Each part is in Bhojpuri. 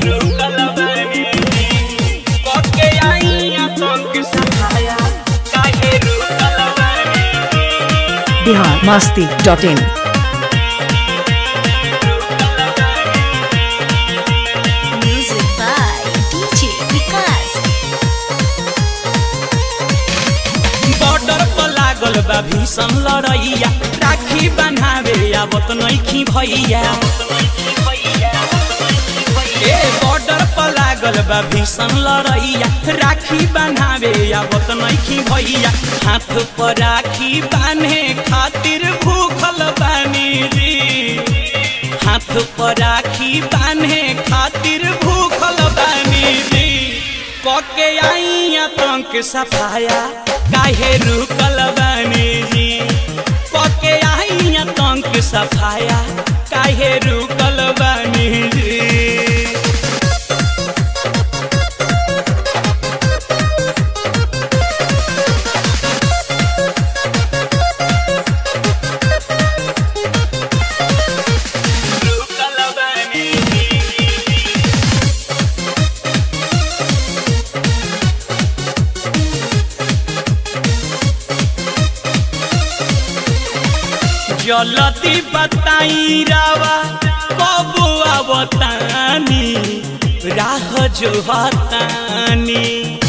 रुकल बानी कके आई आतंक सफाया काहे रुकल बानी Bihar Masti dot in Music by DJ Vikas. Border पर लागल बा भीषण लड़ैया राखी बन्हावे आवत नइखी भैया ए बॉर्डर पर लागल बा भीषण लड़ैया राखी बन्हावे आवत नइखी भैया हाथ पर राखी बांधे खातिर भूखल बानी जी हाथ पर राखी बांधे खातिर भूखल बानी जी कके आई आतंक सफाया काहे रुकल बानी जी कके आई आतंक सफाया काहे रुकल बानी जी रुकल बानी जलती बताई रावा कब आवतानी राह जो हतानी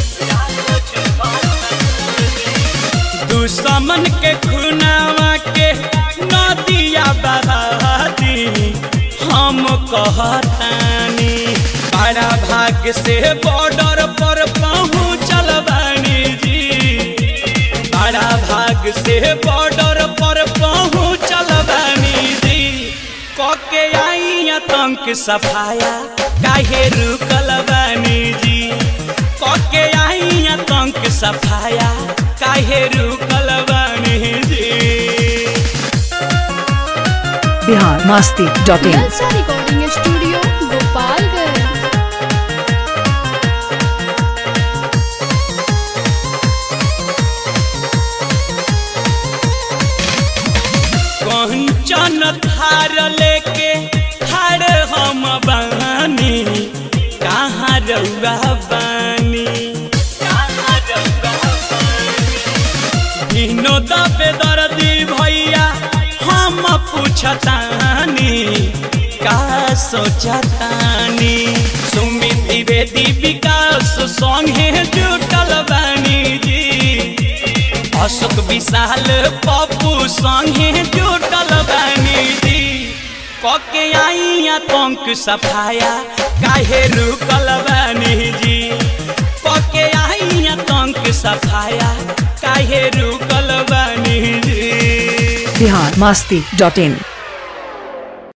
दुश्मन के खुनावा के नदिया बहादी हम कहतानी बड़ा भाग्य से बॉर्डर पर पहुँचल बानी जी बड़ा भाग से बॉर्डर पर पहुँचल बानी जी कके आई आतंक सफाया काहे रुकल बानी जी कके आई आतंक सफाया काहे रुकल बानी जी Bihar Masti dot in Jalsa recording studio Gopalganj Kanchan Thar लेके थार हम बानी कहाँ रउआ बानी दिनो दबे दर्दी भैया हम पूछतानी का सोचतानी सुमित द्विवेदी विकास संगे जुटल बानी जी अशोक विशाल पप्पू संगे जुटल बानी जी कके आई आतंक सफाया काहे रुकल बानी जी कके आई आतंक सफाया काहे रुकल बानी जी बिहार मस्ती डॉट इन